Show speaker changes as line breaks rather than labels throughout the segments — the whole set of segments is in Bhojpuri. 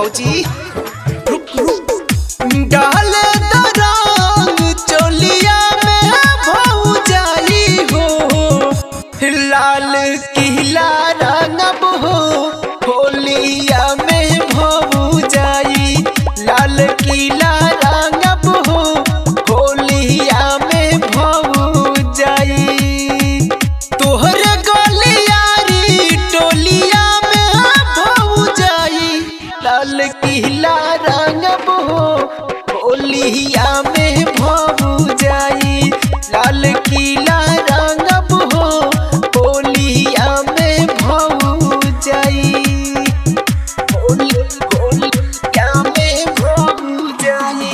भौजी रुक रुक डाले दरंग चोलिया में भौजाई हो लाल किला रंगब हो होलिया में भौजाई लाल किला रंगब हो होलिया में भौजाई तोहर गलियारी टोलिया में भौजाई लाल किला रंगब हो होलिया में भौजाई लाल किला रंगब हो होलिया में भौजाई होली होलिया में भौजाई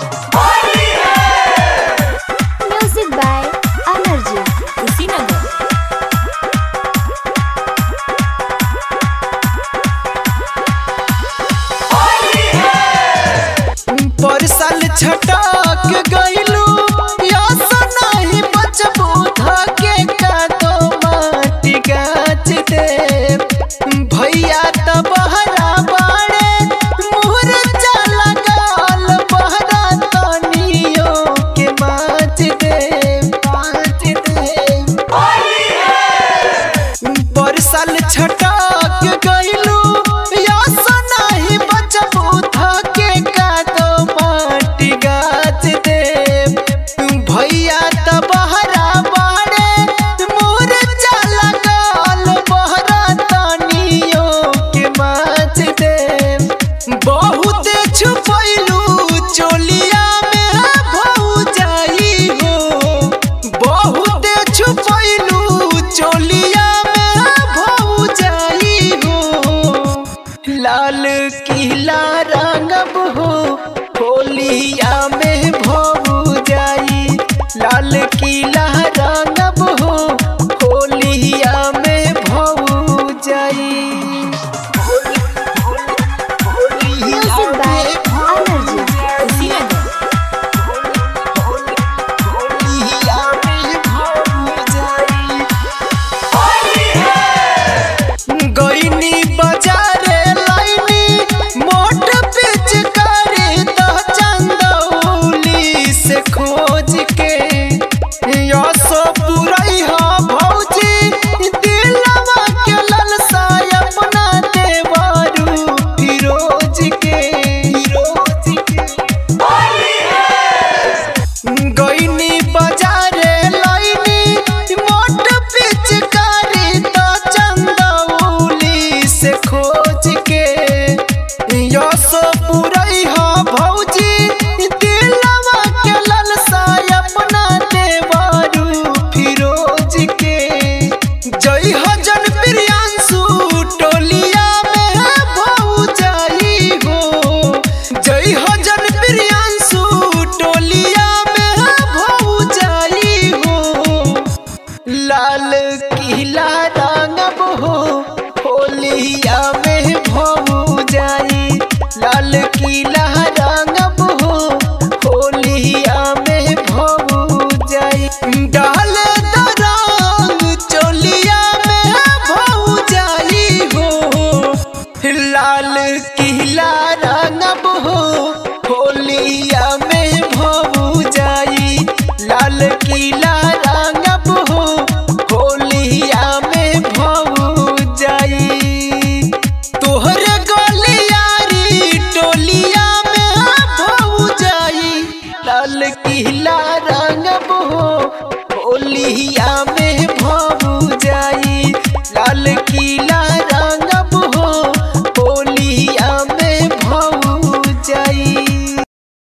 Music by Amarjit.
कुशीनगर
पर साल छटक गइलू यस नहीं बचबू धके का तो माटी गाछ दे भैया त बहरा बाड़े मुहर चला गाल बहरा तनियो के माछ दे माछ दे पर साल छटक गइलू यस नाही बचबू धके का तो माटी गाछ दे भैया त बहरा बाड़े मोर चला गाल बहरा तनियो के माछ दे बहुत छुपैलू चोलिया में भौजाई हो बहुत छुपैलू चोलिया में भौजाई हो लाल किला रंगब हो होलिया में भौजाई लाल किला रंगब हो होलिया में भौजाई
Music by Amarjit.
कुशीनगर
होलिया में भौजाई गईनी बाजारे लाइनी मोट पिच करे तो चंदौली से खोज के यसो पुरई हो भौजी दिलवा के ललसा अपना देवरू फिरोज के फिरोज के गईनी बाजारे लाइनी मोट पिचकारी तो चंदौली से खोज के यसो पुरई हो भौजी दिलवा के ललसा अपना देवरू फिरोज के जय हजन प्रियांशु टोलिया में भौजाई हो जय हजन प्रियांशु टोलिया में भौजाई हो लाल किला रंगब हो होलिया में भौजाई लाल किला रंगब हो होलिया में भौजाई डाल दरंग चोलिया में भौजाई हो लाल किला रंगब हो होलिया में भौजाई लाल किला